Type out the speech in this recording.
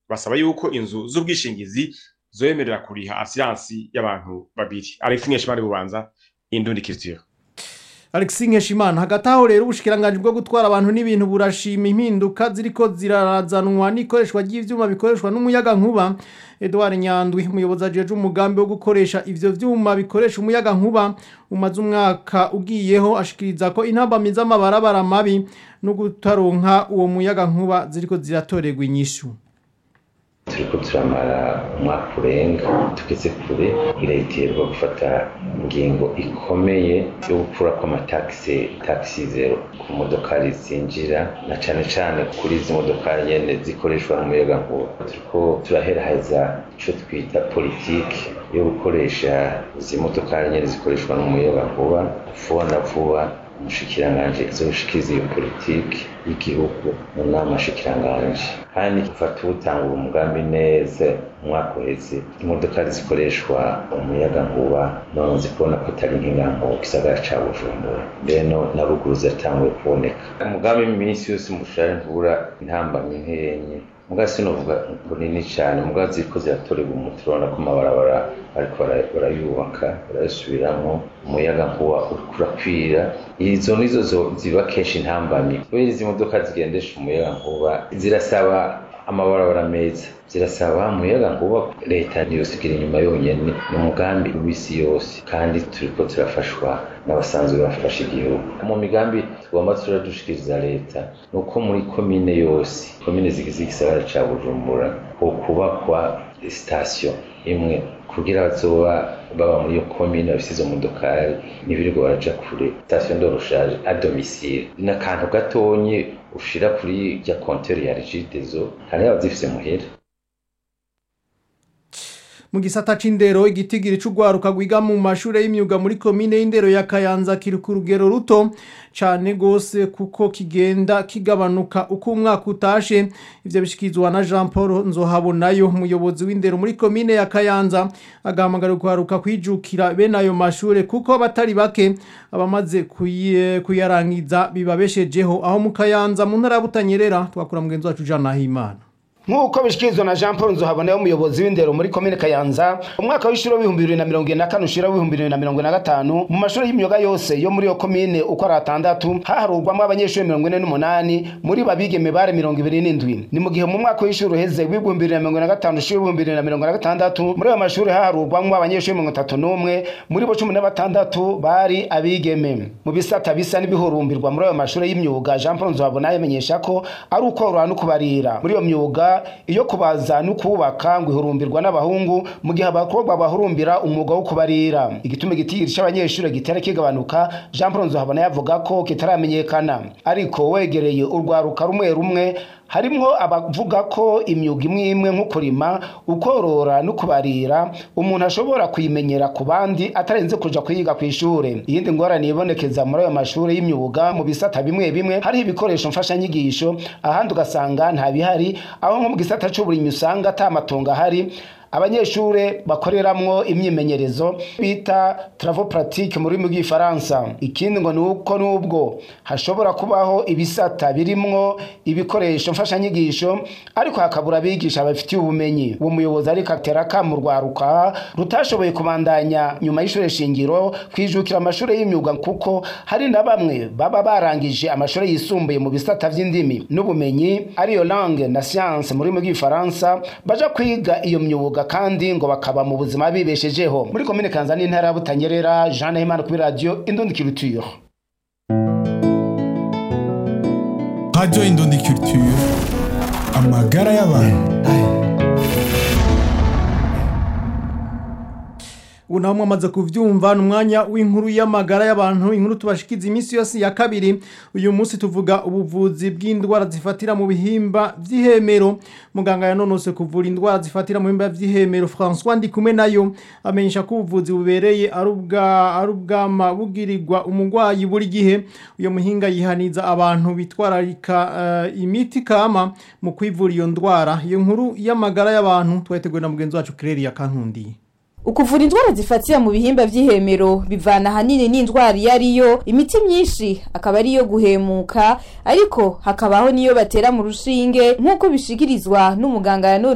basaba yuko inzu z'ubwishingizi zoyemerera kuriha asiransi y'abantu babiri alex nkeshimari bubanza indundi culture Alexis Nkeshimana hagati aho rero ubushikiranganje bwo gutwara abantu n'ibintu burashima impinduka ziriko zirarazanwa n'ikoreshwa ry'ivyuma bikoreshwa n'umuyaga nkuba Edouard Nyandwi umuyobozi ajeje umugambi wo gukoresha ivyo vyuma bikoresha umuyaga nkuba umaze umwaka ugiyeho ashikiriza ko intambamyi z'amabarabara mabi no gutaronka uwo muyaga nkuba ziriko ziratorerwa inyishu turiko turamara umwaka urenga tugeze kure irahiterwa gufata ingingo ikomeye yo gukura kw'amatagisi tagisi zero ku modokari zinjira na cane cane kuri izi modokari nyene zikoreshwa n'umuyagankuba turiko turaheraheza ico twita politiki yo gukoresha izi modokari nyene zikoreshwa n'umuyagankuba vuba na vuba umushikiranganji azoshikiriza iyo politiki y'igihugu mu nama shikiranganje kandi gufata ubutangura umugambi neza umwaka uheze imodoka zikoreshwa umuyaga nkuba none zikubona ko atari nk'ingango mu gisagara ca bujumbura mbeno na ruguru ziratanguye kuboneka umugambi iminsi yose mushare ntubura intambamyi nkenye muga sinovuga bunini cyane muga ziriko ziratorerwa umuti urabona ko amabarabara ariko barayubaka barayasubiramwo umuyaga nkuba uriko urakwira izo nizo ziba kenshi intambamyi kubera izi modoka zigendesha umuyaga nkuba zirasaba amabarabara meza zirasaba umuyaga nkuba leta ntiyosigira inyuma yonyene ni umugambi w'isi yose kandi turiko turafashwa n'abasanzwe bafasha igihugu mu migambi tugomba turadushikiriza leta ni uko muri komine yose komine zigize igisagara ca bujumbura hokubakwa sitasiyo imwe kugira bazoba baba muri iyo komine bafise izo modokari ntibirirwa baraja kure sitasiyo ndoroshaje a domicile ni akantu gatonye ushira kuri rya konteri ya regidezo hari abazifise muhera mu gisata c'indero igitigiri c'ugwaruka gwiga mu mashure y'imyuga muri komine y'indero ya Kayanza kiri ku rugero ruto cane gose kuko kigenda kigabanuka uko umwaka utashe ivyo bishikizwa na Jean Paul Nzohabonayo umuyobozi w'indero muri komine ya Kayanza agahamagara ugwaruka kwijukira bene ayo mashure kuko batari bake abamaze kuyarangiza bibabeshejeho aho mu Kayanza mu ntara butanyerera twakura mugenzi wacu Jean Nahimana nk'uko bishikirizwa na jean paul nzohabona umuyobozi w'indero muri komine kayanza umwaka w'ishuri w'ibihumbi bibiri na mirongo ine na kane ushira w'ibihumbi bibiri na mirongo ine na gatanu mu mashuri y'imyuga yose yo muri iyo komine uko ari atandatu haharurwamo abanyeshuri mirongo ine n'umunani muri babigeme bare mirongo ibiri n'indwi ni mu gihe mu mwaka w'ishuri uheze w'ibihumbi bibiri na mirongo ine na gatanu ushira w'ibihumbi bibiri na mirongo ine na gatandatu muri ayo mashuri haharurwamo abanyeshuri mirongo itatu n'umwe muri bo cumi na batandatu bari abigeme mu bisata bisa n'ibihurumbirwa muri ayo mashuri y'imyuga jean paul nzohabona yamenyesha ko ari ukorora no kubarira muri iyo myuga iyo kubaza no kubaka ngo ihurumbirwa n'abahungu mu gihe abakobwa bahurumbira umwuga wo kubarira igituma igitigiri cy'abanyeshuri gitera kigabanuka jean paul nzohabona yavuga ko kitaramenyekana ariko wegereye urwaruka rumwe rumwe harimwo abavuga ko imyuga imwe imwe nko kurima ukorora no kubarira umuntu ashobora kuyimenyera ku bandi atarenze kuja kuyiga ku ishure iyindi ngorane ibonekeza muri ayo mashuri y'imyuga mu bisata bimwe bimwe hariho ibikoresho mfashanyigisho ahandi ugasanga nta bihari aho nko mu gisata c'uburimyi usanga ata matongo ahari abanyeshure bakoreramwo imyimenyerezo bita travaux pratique mu rurimi rw'ifaransa ikindi ngo ni uko nubwo hashobora kubaho ibisata birimwo ibikoresho mfashanyigisho ariko hakabura abigisha babifitiye ubumenyi uwo muyobozi ariko atera akamu rwaruka rutashoboye kubandanya nyuma y'ishure shingiro kwijukira amashure y'imyuga kuko hari na bamwe baba barangije amashure yisumbuye mu bisata vy'indimi n'ubumenyi ariyo langue na science mu rurimi rw'ifaransa baja kwiga iyo myuga kandi ngo bakaba mu buzima bibeshejeho muri komine kanza n'intara ya butanyerera jean nahimana kuri radiyo indundi culture radiyo indundi culture amagara y'abantu ubu naho mwamaze kuvyumva ni umwanya w'inkuru y'amagara y'abantu inkuru tubashikiza iminsi yose ya kabiri uyu munsi tuvuga ubuvuzi bw'indwara zifatira mu bihimba vy'ihemero muganga yanonose kuvura indwara zifatira mu bihimba vy'ihemero François Ndikumwe nayo amenyesha ko ubuvuzi bubereye ari ubwa ari ubwama bugirirwa umugwayi buri gihe uyo muhinga yihaniza abantu bitwararika uh, imiti kama mu kwivura iyo ndwara iyo nkuru y'amagara y'abantu twateguwe na mugenzi wacu Claire Kankundi ukuvura indwara zifatira mu bihimba vy'ihemero bivana ahanini n'indwara iyo ariyo imiti myinshi akaba ariyo guhemuka ariko hakabaho niyo batera mu rushinge nk'uko bishikirizwa n'umuganga yanone